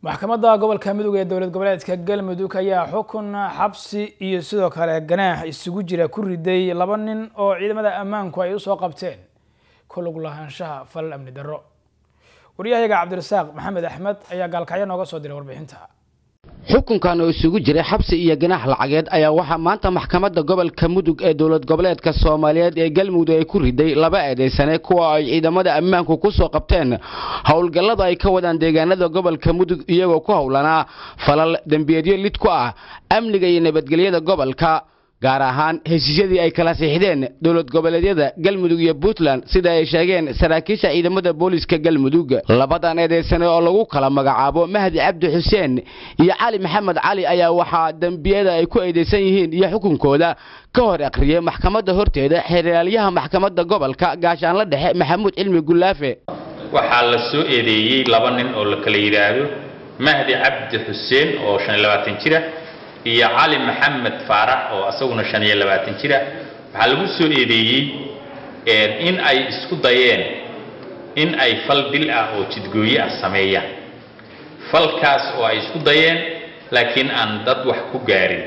maxkamadda gobolka mudug ee dowlad goboleedka galmudug ayaa xukun xabsi iyo sidoo kale ganaax isugu jira ku riday laba nin oo ciidamada ammaanku ay usoo qabteen ku lug lahaanshaha falal amni darro waryahayaga cabdirasaaq maxamed axmed ayaa gaalkacyo nooga soo diray warbixinta xukunkan oo isugu jiray xabsi iyo ganaax lacageed ayaa waxaa maanta maxkamadda gobolka mudug ee dowlad goboleedka soomaaliyeed ee galmudug ay ku riday laba eedaysane kuwa ay ciidamada ammaanku ku soo qabteen howlgallada ay ka wadaan deegaanada gobolka mudug iyagoo ku howlanaa falal dembiyeedyo lid ku ah amniga iyo nabadgelyada gobolka gaar ahaan heshiisyadii ay kala siixdeen dowlad goboleedyada galmudug iyo puntland sida ay sheegeen saraakiisha ciidamada booliiska galmudug labadan eedaysane oo lagu kala magacaabo mahdi cabdi xuseen iyo cali maxamed cali ayaa waxaa dembiyada ay ku eedaysan yihiin iyo xukunkooda ka hor akhriyey maxkamadda horteeda xeraalyaha maxkamadda gobolka gaashaanla dhexe maxamuud cilmi gulaafe waxaa la soo eedeeyey laba nin oo la kala yidhaahdo mahdi cabdi xuseen oo shan iyo labaatan jira iyo cali maxamed faarax oo asaguna shan iyo labaatan jira waxaa lagu soo eedeeyey in ay isku dayeen in ay fal dil ah oo jidgooye ah sameeyaan falkaas oo ay isku dayeen laakiin aan dad wax ku gaarin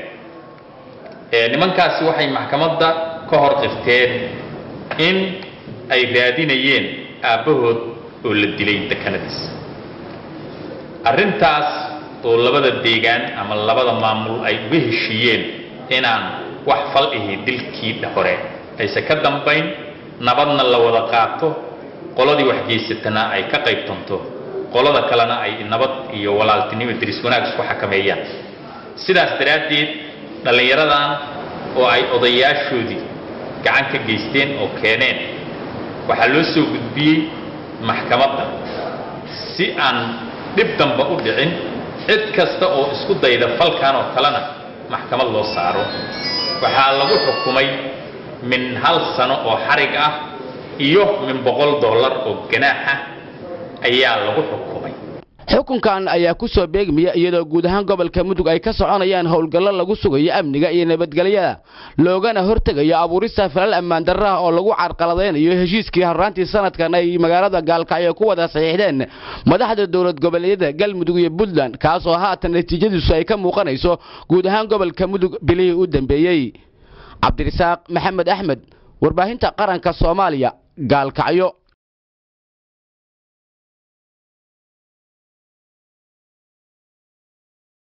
nimankaasi waxay maxkamadda ka hor qirteen in ay raadinayeen aabbahood oo la dilay dekanadiisa arrintaas oo labada deegaan ama labada maamul ay uga heshiiyeen inaan wax fal ihi dilkii hore ayse ka dambayn nabadna la wada qaato qoladii waxgeysatana ay ka qaybtanto qolada kalena ay nabad iyo walaaltinimo diris wanaag isku xakameeyaan sidaas daraaddeed dhallinyaradan oo ay odayaashoodii gacan ka geysteen oo keeneen waxaa loo soo gudbiyey maxkamadda si aan dhib damba u dhicin cid kasta oo isku dayda falkan oo kalena maxkamad loo saaro waxaa lagu xukumay min hal sano oo xarig ah iyo min boqol dollar oo ganaax ah ayaa lagu xukumay xukunkan ayaa ku soo beegmaya iyadoo guud ahaan gobolka mudug ay ka soconayaan howlgallo lagu sugayo amniga iyo nabadgelyada loogana hortegayo abuurista falal ammaan darraha oo lagu carqaladaynayo heshiiskii horraantii sanadkan ay magaalada gaalkacyo ku wada saxiixdeen madaxda dowlad goboleedyada galmudug iyo puntland kaas oo haatan natiijadiisu ay ka muuqanayso guud ahaan gobolka mudug bilihii u dambeeyey cabdirasaaq maxamed axmed warbaahinta qaranka soomaaliya gaalkacyo